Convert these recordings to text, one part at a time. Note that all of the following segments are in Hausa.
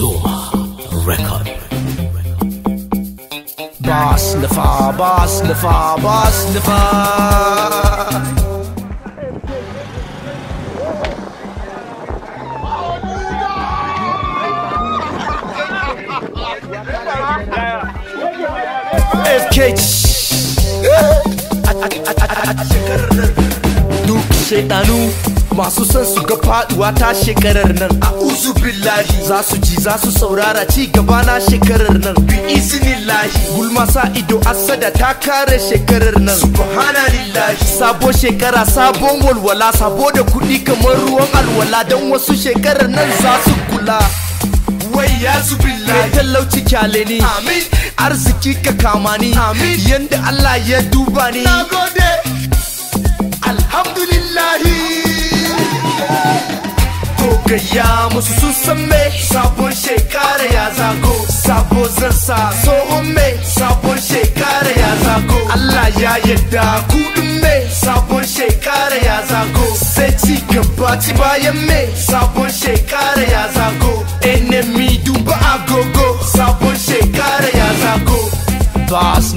Soma Record. Boss Nafa, Boss Nafa, Boss Nafa. FK Duk shaidanu masu son su ga faduwa ta shekarar nan a uzu billahi za su ji za su saurara ci gaba na shekarar nan bi iznillahi gulma sa ido asada ta kare shekarar nan subhanallahi sabo shekara sabon walwala sabo da kuɗi kamar ruwan alwala don wasu shekarar nan za su kula wai ya su billahi talauci kyale ni amin arziki ka kama ni amin yanda Allah ya duba ni nagode alhamdulillahi to gayya musu sun san me sabon shekara ya zago sabo zan sa tsohon me sabon shekara ya zago Allah ya yadda kudin me sabon shekara ya zago sai ci gaba ci bayan me sabon shekara ya zago enemy duba agogo sabon shekara ya zago Bas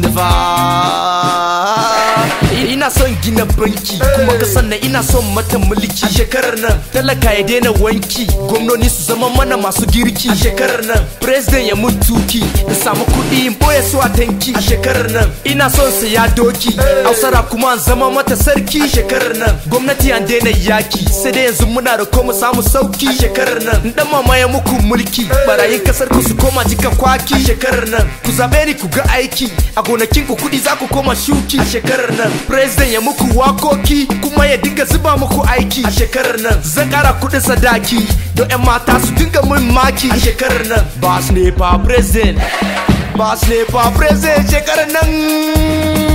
Neva Ina son gina banki kuma ka sannan ina son mata mulki a shekarar nan talaka ya daina wanki gwamnoni su zama mana masu girki a shekarar nan president ya mun tuki da samu kuɗi in boye su a tanki a shekarar nan ina son saya doki hausara kuma an zama mata sarki a shekarar nan gwamnati an daina yaki sai dai yanzu muna da koma samu sauki a shekarar nan dan mama ya muku mulki barayin kasar ku su koma jika kwaki a shekarar nan ku zabe ni ku ga aiki a gonakin ku kuɗi za ku koma shuki a shekarar nan president ya muku wakoki kuma ya dinga zuba muku aiki a shekarar nan zan kara kuɗin sadaki don 'yan mata su dinga mun maki a shekarar nan ba su ne fa president ba su ne fa president shekarar nan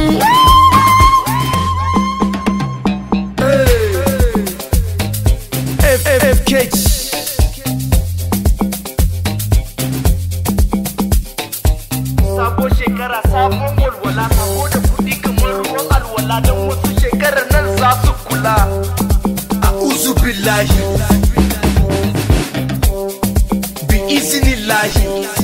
FFK Sabo shekara sabon walwala sabo da kuɗi kamar ruwan alwala don wasu shekarar nan za su kula a uzu billahi bi izinillahi